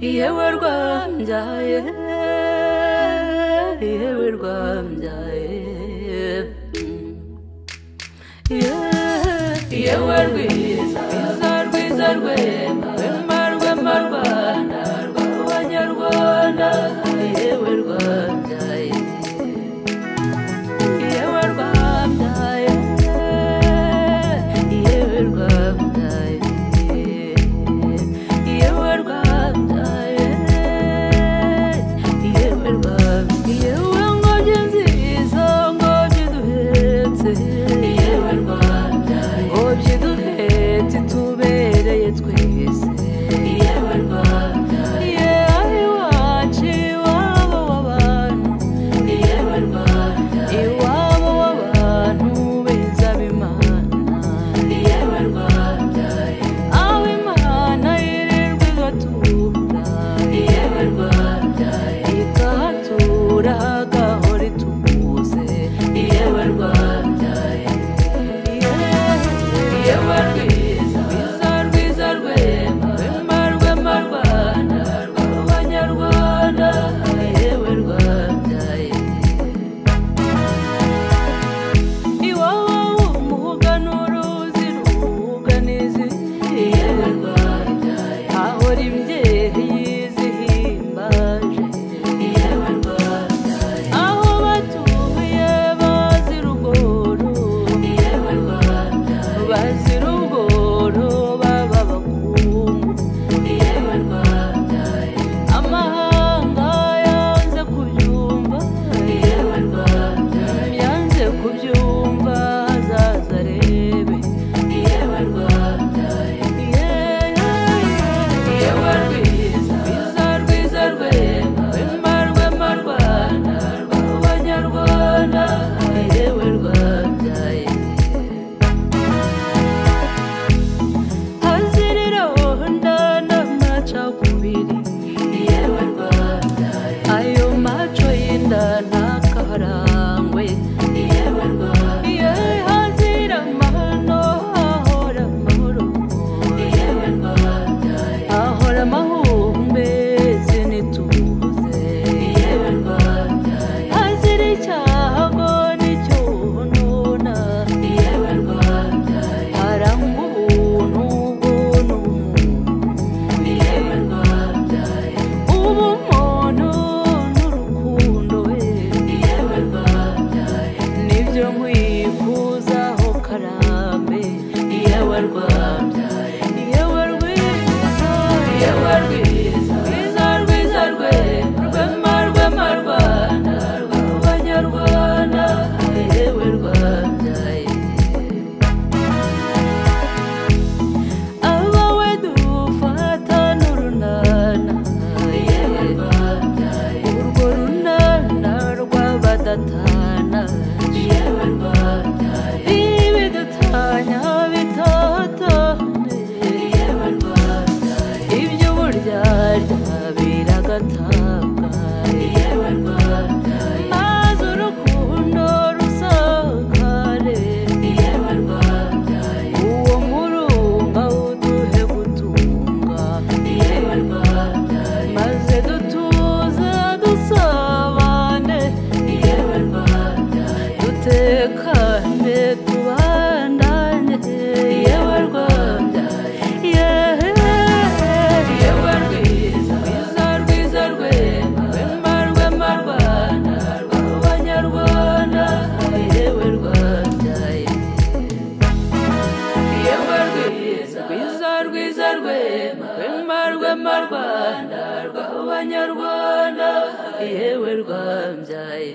yewe rwambyaye yewe rwambyaye Yeah, yewe rwiza rwiza rwema rwema rwema rwanda rw'abanyarwanda yewe rwambyaye yewe rwambyaye yewe rwambyaye yewe rwambyaye yewe rwambyaye yewe ngobyi nziza ngobyi duhetse yewe rwambyaye ngobyi duhetse tubereye twese yewe rwambyaye yewe iwacu iwabo w'abantu yewe rwambyaye iwabo w'abantu beza b'imana yewe rwambyaye aho imana yirirwa igatura yewe rwambyaye ikahatura hagahora itubuze yewe rwambyaye yewe rwiza rwiza rwiza rwema rwema rwema rwanda rw'abanyarwanda yewe rwambyaye iwawa umuhuga n'uruzi ruhuga n'izindi yewe rwambyaye ahora imyehe yizihimbaje yewe rwambyaye aho batuye bazira ubworo yewe rwambyaye bazira ubworo baba bakungu yewe rwambyaye amahanga yanze kubyumva yewe rwambyaye yanze kubyumva azaza arebe yewe rwambyaye yewe rwiza rwiza rwiza rwema rwema rwema rwanda rw'abanyarwanda yewe rwambyaye hazirira ndana macakubiri yewe rwabyaye ayo maco y'indana kaharangwe yewe rwabyaye hazira amahano hahora amahoro yewe rwabyaye hahora amahumbezi n'ituze yewe rwabyaye hazira icyago n'icyununa yewe rwabyaye harangwa ubuntu ubuntu umuntu yewe rwabyaye ubumuntu n'urukundo we yewe rwabyaye nibyo nkwifuzaho karambe yewe rwabyaye yewe rwiza yewe rwiza rwiza rwiza rwema rwema rwema rwanda rw'abanyarwanda yewe rwabyaye abawe dufata n'urunana yewe rwabyaye urwo runana rw'abadatana yewe rwabyaye ibidatanya bitahatane yewe rwabyaye ibyo buryaryya biragatabwa yewe rwabyaye maze urukundo rusakare yewe rwabyaye uwo murunga uduhe gutunga yewe rwabyaye maze dutuze dusabane yewe rwabyaye dutekane tubandane yewe rwabyaye yewe yewe rwiza rwiza rwiza rwema rwema rwema rwanda rw'abanyarwanda yewe rwabyaye yewe rwiza rwiza rwiza rwema rwema rwema rwanda rw'abanyarwanda yewe rwambyaye